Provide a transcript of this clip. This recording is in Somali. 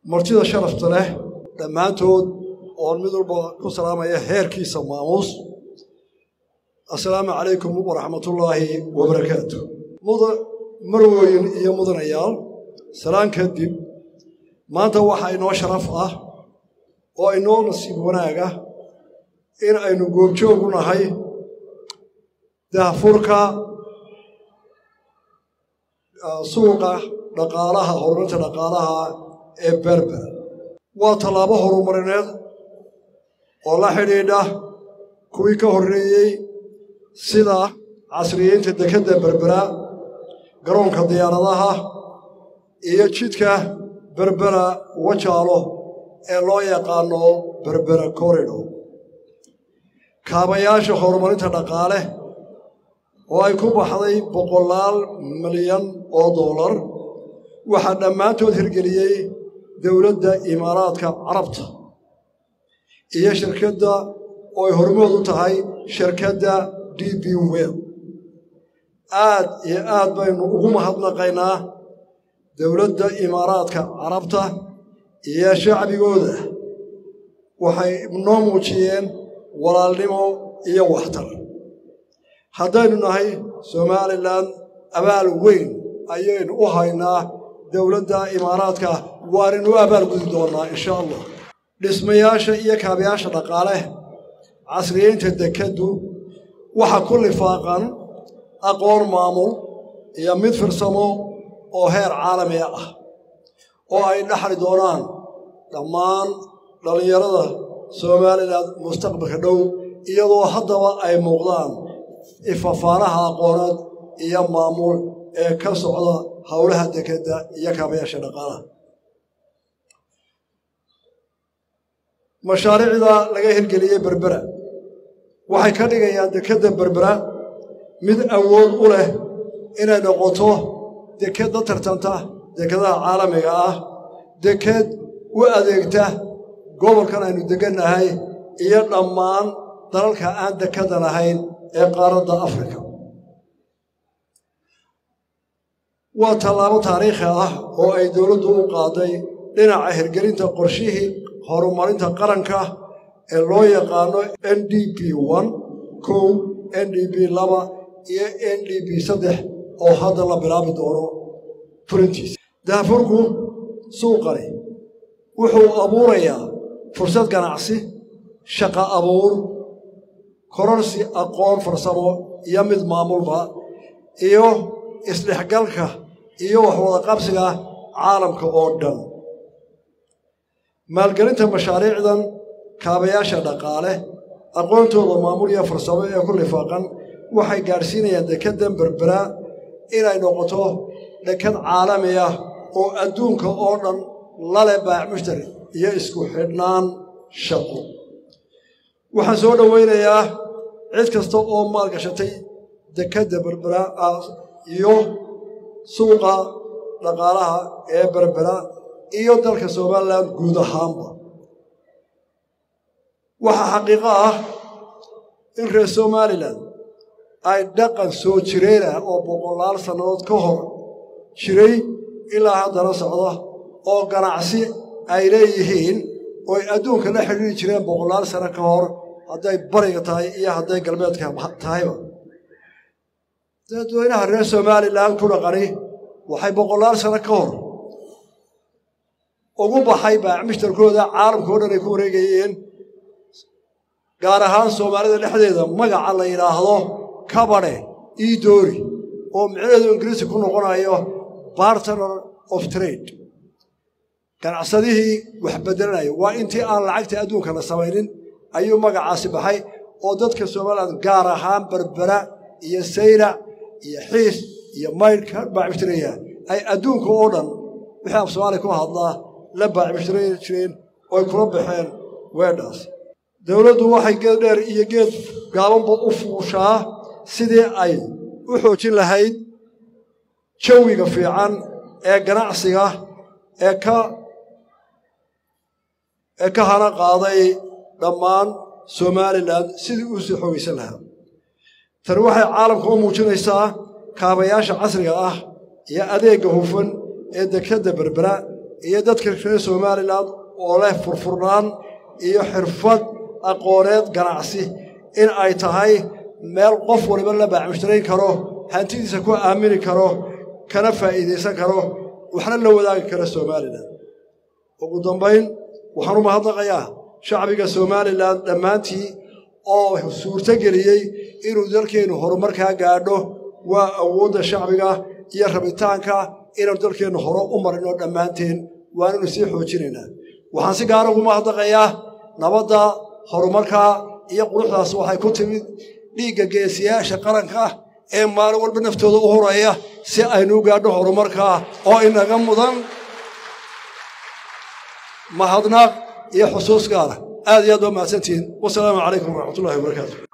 martida sharafta leh dhammaantood oon mid walba ku salaamaya heerkiisa maamuus assalaamu calaykum waraxmatullaahi wabarakaatu mudan marwooyin iyo mudanayaal salaan kadib maanta waxaa inoo sharaf ah oo inoo nasiib wanaaga in aynu goobjoogu nahay dahfurka suuqa dhaqaalaha horumarinta dhaqaalaha ee berber waa tallaabo horumarineed oo la xidhiidha kuwii ka horreeyey sida casriyeynta dekedda berbera garoonka diyaaradaha iyo jidka berbera wajaalo ee loo yaqaano berbera corridor kaabayaasha horumarinta dhaqaale oo ay ku baxday boqolaal milyan oo dollar waxaa dhammaantood hirgeliyey dowladda imaaraadka carabta iyo shirkadda oo ay hormood u tahay shirkadda d b wel aad iyo aad baynu ugu mahadnaqaynaa dowladda imaaraadka carabta iyo shacbigooda waxay noo muujiyeen walaalnimo iyo waxtar haddaynu nahay somalilan abaal weyn ayaynu u haynaa dowladda imaaraadka waaninu abaal gudi doonnaa insha allah dhismayaasha iyo kaabayaasha dhaqaale casriyeynta dekeddu waxa ku lifaaqan aqoon maamul iyo mid firsamo oo heer caalamiga ah oo ay dhaxli doonaan dhammaan dhallinyarada somalilan mustaqbalka dhow iyadoo haddaba ay muuqdaan ifafaanaha aqooneed iyo maamul ee ka socda howlaha dekedda iyo kaabayaasha dhaqaalaha mashaariicda laga hirgeliyey berbera waxay ka dhigayaan dekedda berbera mid awood u leh inay noqoto deked la tartanta dekedaha caalamiga ah deked u adeegta gobolkan aynu degannahay iyo dhammaan dalalka aan dekada lahayn ee qaaradda afrika waa tallaabo taariikhi ah oo ay dowladdu u qaaday dhinaca hirgelinta qorshihii horumarinta qaranka ee loo yaqaano n d b n kow n d b laba iyo n d b saddex oo hadda la bilaabi doono fulintiisa daafurku suuqani wuxuu abuurayaa fursad ganacsi shaqa abuur kororsi aqoon farsamo iyo mid maamulba iyo isdhexgalka iyo waxwadaqabsiga caalamka oo dhan maalgelinta mashaariicdan kaabayaasha dhaqaale aqoontooda maamul iyo farsamo ee ku lifaaqan waxay gaadhsiinayaan dekeddan berbera inay noqoto dekad caalami ah oo adduunka oo dhan lale baac mushtari iyo isku xidhnaan shaqo waxaan soo dhowaynayaa cid kasta oo maalgashatay dekedda berbera iyo suuqa dhaqaalaha ee berbera iyo dalka somalilan guud ahaanba waxaa xaqiiqo ah in reer somalilan ay dhaqan soo jireen ah oo boqolaal sannadood ka hor jiray ilaa haddana socda oo ganacsi ay leeyihiin oo ay adduunka la xidhiiri jireen boqolaal sano ka hor hadday bariga tahay iyo hadday galbeedka tahayba dadweynaha reer somalilan ku dhaqani waxay boqolaal sano ka hor ugu baxay baacmishtarkooda caalamka o dhan ay ku wareegayeen gaar ahaan soomaalida dhexdeeda magaca la yidhaahdo kabadhe idoori oo micnaheedu ingiriisi ku noqonayo bartner of trade ganacsadihii wax beddelanaya waa intii aan lacagta adduunka la samaynin ayuu magacaasi baxay oo dadka somalilan gaar ahaan berbera iyo sayrac iyo xiis iyo maydhka baacmishtaraya ay adduunka oo dhan wixii af soomaaliya ku hadlaa la baacmishtaray jireen oo ay kula baxeen weedhaas dowladdu waxay geed dheer iyo geed gaabanba u fuushaa sidii ay u xoojin lahayd jawiga fiican ee ganacsiga ee ka ee ka hana qaaday dhammaan somalilan sidii uu sii xoogaysan lahaa tani waxay caalamka u muujinaysaa kaabayaasha casriga ah iyo adeegga hufan ee dekedda berbera iyo dadka reer somalilan oo leh furfurnaan iyo xirfad aqooneed ganacsi in ay tahay meel qof waliba la baacmushtarayn karo hantidiisa ku aamini karo kana faa'iidaysan karo waxna la wadaagi kara somalilan ugu dambayn waxaan u mahadnaqayaa shacbiga somalilan dhammaantii oo suurto geliyey inuu dalkeennu horumarkaa gaadho waa awoodda shacbiga iyo rabitaanka inaanu dalkeennu hore u marino dhammaanteen waananu sii xoojinaynaa waxaan si gaara ugu mahadnaqayaa nabadda horumarka iyo quruxdaas waxay ku timid dhiigga geesiyaasha qaranka ee maalin walba naftooda u horaya si aynu u gaadho horumarkaa oo inaga mudan mahadnaaq iyo xusuus gaara aad iyo aad waa mahadsantihiin wasalaamu calaykum waraxmatullahi wabarakaatu